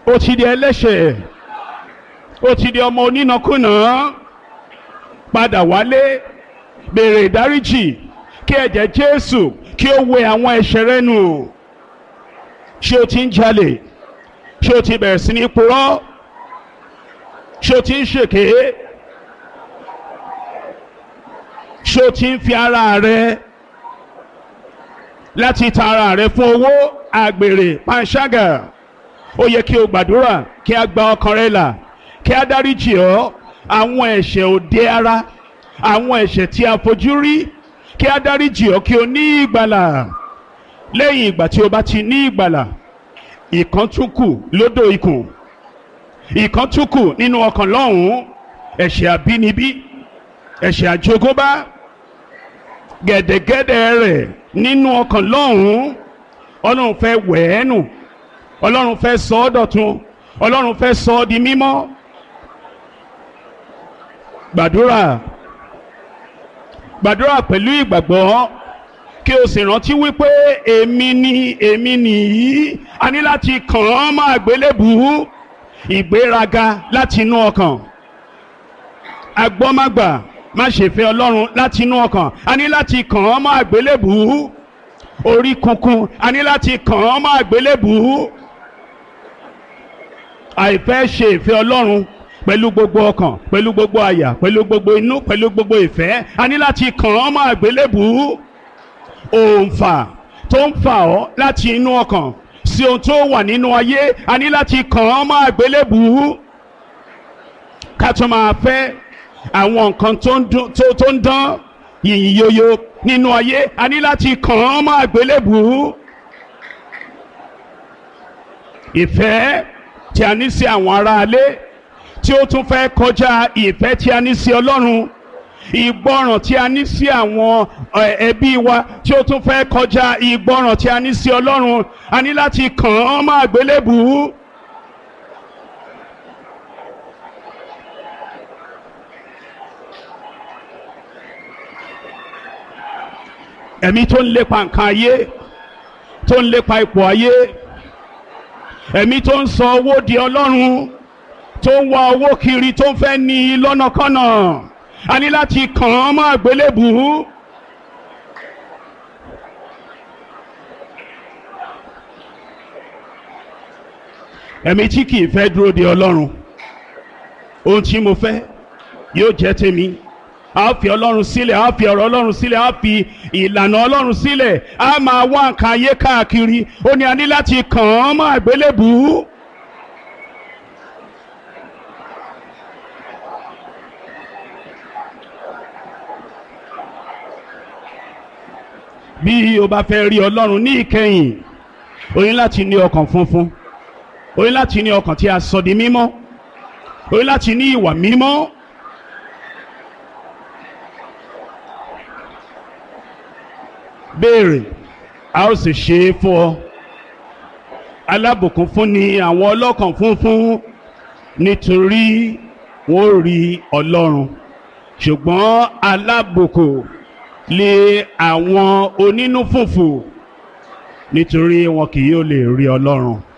ó ti di ẹlẹ́ṣẹ̀ ó ti di ọmọ onínàkúnà padà wálé béèrè ìdáríjì kí ẹ̀jẹ̀ Jésù kí ó wẹ àwọn ẹ̀ṣẹ̀ rẹ nù ṣé o ti ń jalè ṣé o ti bẹ̀rẹ̀ sí ní purọ́ ṣé o ti ń ṣèké ṣé o ti ń fi ara rẹ láti ta ara rẹ fún owó àgbèrè panṣágà ó yẹ kí o gbàdúrà kí a gba ọkàn rẹ là kí a dáríjì ọ́ àwọn ẹ̀ṣẹ̀ òde ara àwọn ẹ̀ṣẹ̀ tí a fojú rí kí a dáríjì ọ́ kí o ní ìgbàlà lẹ́yìn ìgbà tí o bá ti ní ìgbàlà ìkan tún kù lódò ikùn ìkan tún kù nínú ọkàn lọ́hùn-ún ẹ̀ṣẹ̀ àbínibí ẹ̀ṣẹ̀ àjogúnbá gẹ̀dẹ̀gẹ̀dẹ̀ rẹ̀ nínú ọkàn lọ́hùn-ún ọlọ́run fẹ́ wẹ̀ ẹ́ nù ọlọ́run fẹ́ sọ ọ́ dọ̀tun ọlọ́run fẹ́ sọ ọ́ di mímọ́ gbàdúrà gbàdúrà pẹ̀lú ìgbàgbọ́ kí o sì rántí wípé èmi ni èmi nìyí a ní láti kàn án mọ́ àgbélébùú ìgbéraga láti inú ọkàn agbọ́mágbà má ṣe fẹ́ ọlọ́run láti inú ọkàn a ní láti kàn án mọ́ àgbélébùú orí kunkun a ní láti kàn án mọ́ àgbélébùú àìfẹ́ ṣe ìfẹ́ ọlọ́run pẹ̀lú gbogbo ọkàn pẹ̀lú gbogbo àyà pẹ̀lú gbogbo inú pẹ̀lú gbogbo ìfẹ́ a ní láti kàn án mọ́ àgbélébùú òǹfà tó ń fà ọ́ láti inú ọkàn sí ohun tó wà nínú ayé a ní láti kàn án mọ́ àgbélébùú ká tó máa fẹ́ àwọn nǹkan tó ń dán yìnyín yoyo nínú ayé a ní láti kàn án mọ́ àgbélébùú ìfẹ́ tí a ní sí àwọn aráalé tí ó tún fẹ́ kọjá ìfẹ́ tí a ní sí Ọlọ́run ìgbọràn tí a ní sí àwọn ẹbí wa tí ó tún fẹ́ kọjá ìgbọràn tí a ní sí Ọlọ́run a ní láti kàn án mọ́ àgbélébùú. ẹ̀mí tó ń lépa nǹkan ayé tó ń lépa ipò ayé ẹ̀mí tó ń sọ owó di ọlọ́run tó ń wá owó kiri tó ń fẹ́ ní i lọ́nàkọ́nà a ní láti kàn án mọ́ àgbélébùú. ẹ̀mí tí kìí fẹ́ dúró de ọlọ́run ohun tí mo fẹ́ yóò jẹ́ tèmi a fi ọlọ́run sílẹ̀ a fi ọ̀rọ̀ ọlọ́run sílẹ̀ a fi ìlànà ọlọ́run sílẹ̀ a máa wá nǹkan ayé káàkiri ó ní a ní láti kàn án mọ́ àgbélébùú. bí o bá fẹ́ rí ọlọ́run ní ìkẹyìn o ní láti ní ọkàn funfun o ní láti ní ọkàn tí a sọ di mímọ́ o ní láti ní ìwà mímọ́. béèrè a ó sì ṣe é fún ọ alábùkún fún ni àwọn ọlọ́kàn funfun nítorí wọ́n rí ọlọ́run ṣùgbọ́n alábùkún lé àwọn onínú fùfù nítorí wọn kì yóò lè rí ọlọ́run.